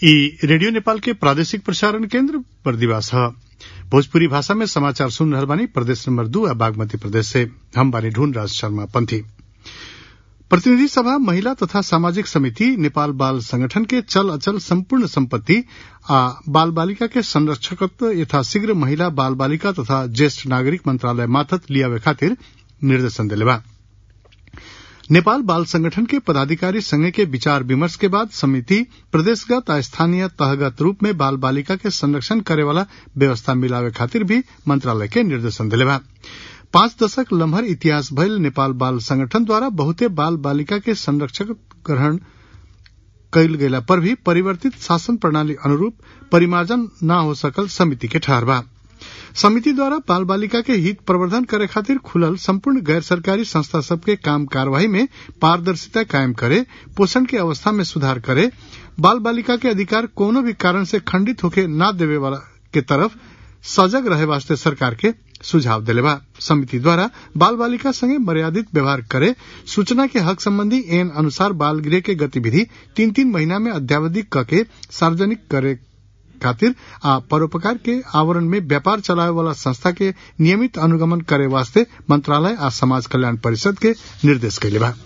ई रेडियो नेपाल के प्रादेशिक प्रसारण केन्द्र बर्दिवास ह भोजपुरी भाषा में समाचार सुन रहल बानी प्रदेश नंबर दू आ बागमती प्रदेश से हम बानी ढूंढ राज शर्मा पंथी प्रतिनिधि सभा महिला तथा सामाजिक समिति नेपाल बाल संगठन के चल अचल संपूर्ण संपत्ति आ बाल बालिका के संरक्षकत्व यथाशीघ्र महिला बाल बालिका तथा ज्येष्ठ नागरिक मंत्रालय माथत लियावे खातिर निर्देशन देले बा नेपाल बाल संगठन के पदाधिकारी संघ के विचार विमर्श के बाद समिति प्रदेशगत आ स्थानीय तहगत रूप में बाल बालिका के संरक्षण करे वाला व्यवस्था मिलावे खातिर भी मंत्रालय के निर्देशन दिले बा पांच दशक लम्हर इतिहास भइल नेपाल बाल संगठन द्वारा बहुते बाल बालिका के संरक्षक ग्रहण कयल गेला पर भी परिवर्तित शासन प्रणाली अनुरूप परिमार्जन न हो सकल समिति के ठहर बा समिति द्वारा बाल बालिका के हित प्रवर्धन करे खातिर खुलल संपूर्ण गैर सरकारी संस्था सबके काम कार्यवाही में पारदर्शिता कायम करे पोषण के अवस्था में सुधार करे बाल बालिका के अधिकार कोनो भी कारण से खंडित होके न देवे वाला के तरफ सजग रहे वास्ते सरकार के सुझाव दिले बा समिति द्वारा बाल बालिका संगे मर्यादित व्यवहार करे सूचना के हक संबंधी एन अनुसार बाल गृह के गतिविधि तीन तीन महीना में अद्यावधि कके सार्वजनिक करे खातिर आ परोपकार के आवरण में व्यापार चलावे वाला संस्था के नियमित अनुगमन करे वास्ते मंत्रालय आ समाज कल्याण परिषद के निर्देश कैले बा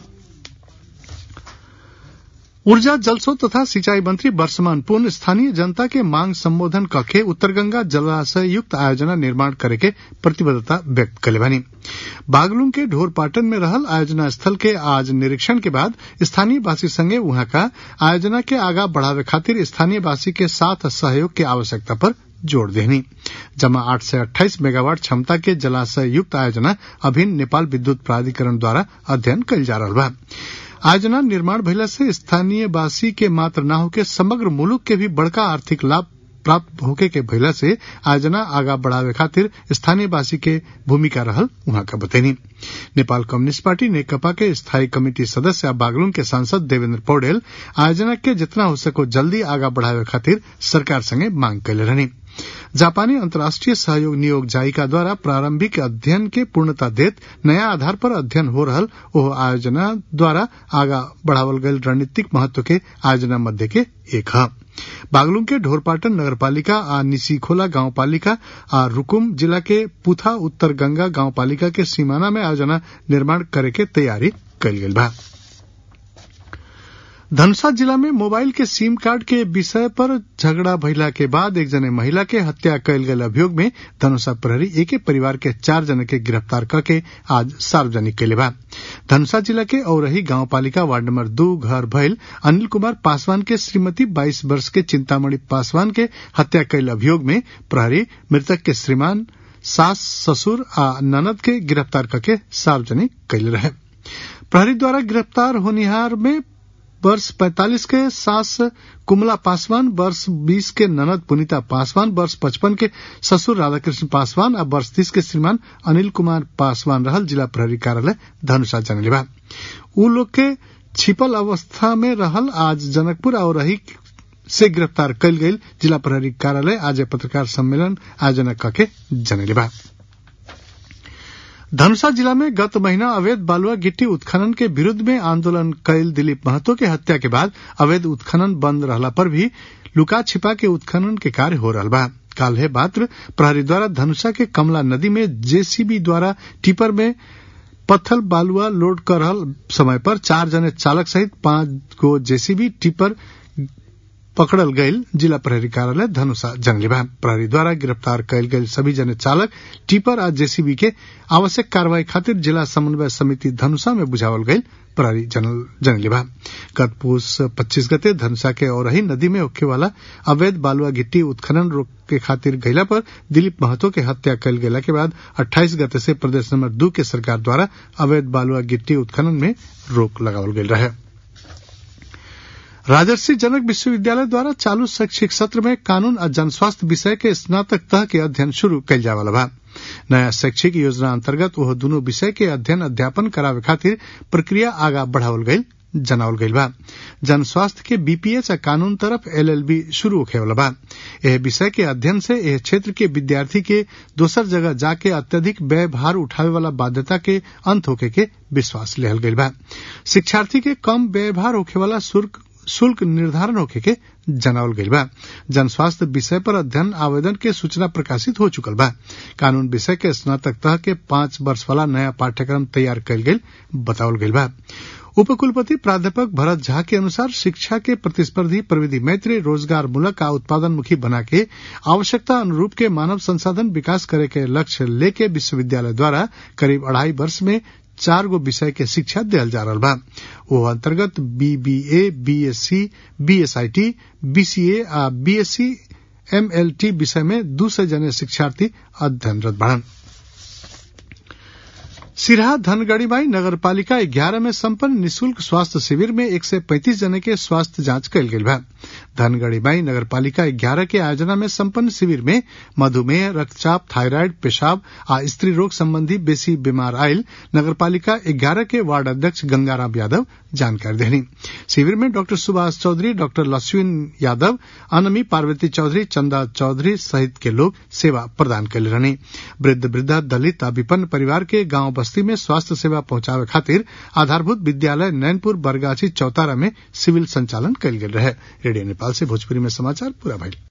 ऊर्जा जलस्रोत तथा सिंचाई मंत्री वर्षमान पुन स्थानीय जनता के मांग संबोधन कके उत्तरगंगा जलाशय युक्त आयोजना निर्माण करे के प्रतिबद्धता व्यक्त कले बानी बागलुंग के ढोरपाटन में रहल आयोजना स्थल के आज निरीक्षण के बाद स्थानीय वासी संगे वहां का आयोजना के आगा बढ़ावे खातिर स्थानीय वासी के साथ सहयोग की आवश्यकता पर जोड़ देनी जमा आठ से अट्ठाईस मेगावाट क्षमता के जलाशय युक्त आयोजना अभिन्न नेपाल विद्युत प्राधिकरण द्वारा अध्ययन कल जा रहा बा आयोजना निर्माण भइला से स्थानीय वासी के मात्र न होके समग्र मुलुक के भी बड़का आर्थिक लाभ प्राप्त होके के भइला से आयोजना आगा बढ़ावे खातिर स्थानीय वासी के भूमिका रहल उहाँ का बतैनी नेपाल कम्युनिस्ट पार्टी नेकपा के स्थायी कमेटी सदस्य बागलुंग के सांसद देवेंद्र पौडेल आयोजना के जितना हो सको जल्दी आगा बढ़ावे खातिर सरकार संगे मांग कैले रहनी जापानी अंतर्राष्ट्रीय सहयोग नियोग जायिका द्वारा प्रारंभिक अध्ययन के पूर्णता देत नया आधार पर अध्ययन हो रहल ओह आयोजना द्वारा आगा बढ़ावल गयल रणनीतिक महत्व के आयोजना मध्य के एक है बागलुंग के ढोरपाटन नगरपालिका आ निसीखोला गांवपालिका आ रुकुम जिला के पुथा उत्तर गंगा गांवपालिका के सीमाना में आयोजना निर्माण करे के तैयारी कल गई बा धनुषा जिला में मोबाइल के सिम कार्ड के विषय पर झगड़ा भइला के बाद एक जने महिला के हत्या कयल गेल अभियोग में धनुषा प्रहरी एक परिवार के चार जने के गिरफ्तार करके आज सार्वजनिक कैले बा धनुषा जिला के औरही गांव पालिका वार्ड नंबर दू घर भइल अनिल कुमार पासवान के श्रीमती 22 वर्ष के चिंतामणि पासवान के हत्या कयल अभियोग में प्रहरी मृतक के श्रीमान सास ससुर आ ननद के गिरफ्तार करके सार्वजनिक कैले रहे प्रहरी द्वारा गिरफ्तार होनिहार में वर्ष 45 के सास कुमला पासवान वर्ष 20 के ननद पुनीता पासवान वर्ष 55 के ससुर राधाकृष्ण पासवान और वर्ष 30 के श्रीमान अनिल कुमार पासवान रहल जिला प्रहरी कार्यालय धनुषा जनलेबा उ लोग के छिपल अवस्था में रहल आज जनकपुर और रही से गिरफ्तार कल गई जिला प्रहरी कार्यालय आज पत्रकार सम्मेलन आयोजना करके जनलेबा धनुषा जिला में गत महीना अवैध बालुआ गिट्टी उत्खनन के विरुद्ध में आंदोलन कैल दिलीप महतो के हत्या के बाद अवैध उत्खनन बंद रहला पर भी लुका छिपा के उत्खनन के कार्य हो रहा बा काल है मात्र प्रहरी द्वारा धनुषा के कमला नदी में जेसीबी द्वारा टिपर में पत्थर बालुआ लोड कर रहल समय पर चार जने चालक सहित पांच गो जेसीबी टिपर पकड़ल गईल जिला प्रहरी कार्यालय धनुषा जनलेबा प्रहरी द्वारा गिरफ्तार कयल गईल सभी जने चालक टिपर आ जेसीबी के आवश्यक कार्रवाई खातिर जिला समन्वय समिति धनुषा में बुझावल गईल प्रहरी जनलेबा गत पूस पच्चीस गते धनुषा के औरही नदी में होखे वाला अवैध बालुआ गिट्टी उत्खनन रोक के खातिर गैला पर दिलीप महतो के हत्या कल गेला के बाद 28 गते से प्रदेश नंबर दू के सरकार द्वारा अवैध बालुआ गिट्टी उत्खनन में रोक लगावल गईल रहे राजर्षि जनक विश्वविद्यालय द्वारा चालू शैक्षिक सत्र में कानून और जनस्वास्थ्य विषय के स्नातक तह के अध्ययन शुरू कल जावला बा नया शैक्षिक योजना अंतर्गत वह दोनों विषय के अध्ययन अध्यापन करावे खातिर प्रक्रिया आगा बढ़ावल गई जनावल गईल बा जन स्वास्थ्य के बीपीएच आ कानून तरफ एलएलबी शुरू होखे वाला बा यह विषय के अध्ययन से यह क्षेत्र के विद्यार्थी के दोसर जगह जाके अत्यधिक व्यय भार उठावे वाला बाध्यता के अंत होके के विश्वास लेहल गईल बा शिक्षार्थी के कम व्यय भार होखे वाला शुल्क शुल्क निर्धारण होखे के जनावल गईल बा जन स्वास्थ्य विषय पर अध्ययन आवेदन के सूचना प्रकाशित हो चुकल बा कानून विषय के स्नातक तह के पांच वर्ष वाला नया पाठ्यक्रम तैयार कयल गेल बतावल गईल बा उपकुलपति प्राध्यापक भरत झा के अनुसार शिक्षा के प्रतिस्पर्धी प्रविधि मैत्री रोजगार मूलक आ उत्पादन मुखी बना के आवश्यकता अनुरूप के मानव संसाधन विकास करे के लक्ष्य लेके विश्वविद्यालय द्वारा करीब अढ़ाई वर्ष में चार गो विषय के शिक्षा दियल जा रहा बा वो अंतर्गत बीबीए बीएससी बीएसआईटी बीसीए आ बीएससी एमएलटी विषय में दू सौ जने शिक्षार्थी अध्ययनरत बढ़न सिरहा धनगढ़ीबाई नगर पालिका ग्यारह में संपन्न निशुल्क स्वास्थ्य शिविर में एक सौ पैंतीस जने के स्वास्थ्य जांच कयल गेल बा धनगढ़ीबाई नगर पालिका ग्यारह के आयोजना में संपन्न शिविर में मधुमेह रक्तचाप थायराइड पेशाब आ स्त्री रोग संबंधी बेसी बीमार आयल नगर पालिका ग्यारह के वार्ड अध्यक्ष गंगाराम यादव जानकारी देनी शिविर में डॉक्टर सुभाष चौधरी डॉक्टर लक्ष्मीन यादव अनमी पार्वती चौधरी चंदा चौधरी सहित के लोग सेवा प्रदान कैले रहनी वृद्ध वृद्धा दलित आ विपन्न परिवार के गांव बस्ती में स्वास्थ्य सेवा पहुंचावे खातिर आधारभूत विद्यालय नैनपुर बरगाछी चौतारा में सिविल संचालन कयल गेल रहे रेडियो नेपाल से भोजपुरी में समाचार पूरा भइल